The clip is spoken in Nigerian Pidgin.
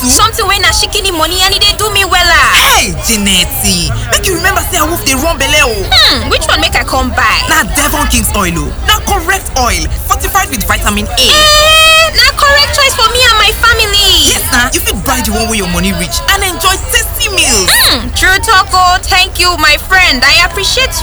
o. something wey na shikini money and e dey do me wella hey Jeanette, make you remember say awoof dey run belle o. hmm which one make i come buy na devon king's oil o na correct oil fortified with vitamin a. eh na correct choice for me and my family yes na you fit buy the one wey your money reach and enjoy tasty meals. hmm true talk o thank you my friend i appreciate